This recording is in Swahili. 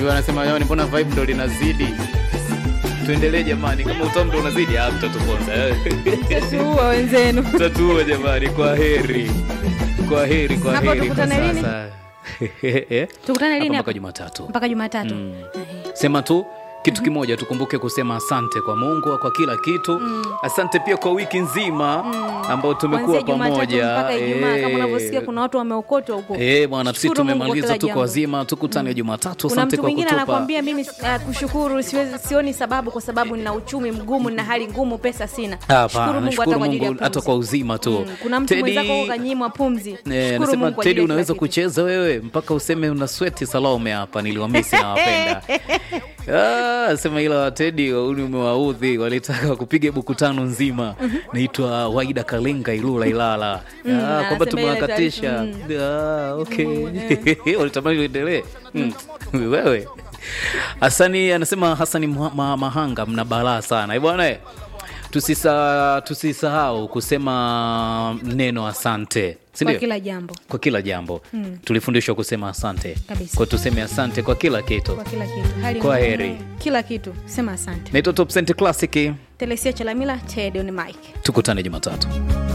huyo anasema jamani mbona vibe ndo linazidi tuendelee jamani kama utamu ndo unazidi ah mtatuponza tuua wenzenu mtatuua jamani kwa heri kwa heri kwa Hapo heri kwa tukutane lini? sasa Eh? Tukutane lini Hapa hapa? mpaka jumatatu mpaka jumatatu sema tu kitu kimoja tukumbuke kusema asante kwa mungu kwa kila kitu asante pia kwa wiki nzima ambao tumekuwa Kuanzia Jumatatu pamoja mpaka Ijumaa kama Eh, unavyosikia kuna watu wameokotwa huko. Eh, bwana sisi Shukuru Mungu kwa tumemaliza kila tuko jambo. wazima tukutane jumatatu Kuna asante mtu kwa mwingine kutupa anakwambia mimi uh, kushukuru siwezi, sioni sababu kwa sababu nina uchumi mgumu na hali ngumu, pesa sina. Hapana, Shukuru Mungu hata nashukuru kwa ajili ya Mungu hata pumzi. kwa uzima tu. Mm, Kuna mtu Teddy- mwenzako huko kanyimwa pumzi. Eh, Shukuru anasema Mungu kwa Teddy ajili ya unaweza kila kitu. kucheza wewe mpaka useme una sweti Salome hapa niliwamisi nawapenda. Ah, sema ila Teddy uni umewaudhi walitaka kupiga buku tano nzima. Naitwa Waida Kalenga Ilula Ilala. Ah, kwamba anasema ile tumewakatisha. Ah, okay. Walitamani uendelee. Mm. Wewe. Hasani anasema Hasani Mha- Ma- Mahanga mna balaa sana. Eh bwana eh. Tusisa tusisahau kusema neno asante. Si Kwa ndio? kila jambo. kwa kila jambo mm. tulifundishwa kusema asante Kabisa. kwa tuseme asante kwa kila kitu Kwa kila kitu. Hali Kwa ngumu, heri. Kila kitu. Sema asante. naitwa top Cent classic Telesia Chalamila, Teddy on mic. tukutane jumatatu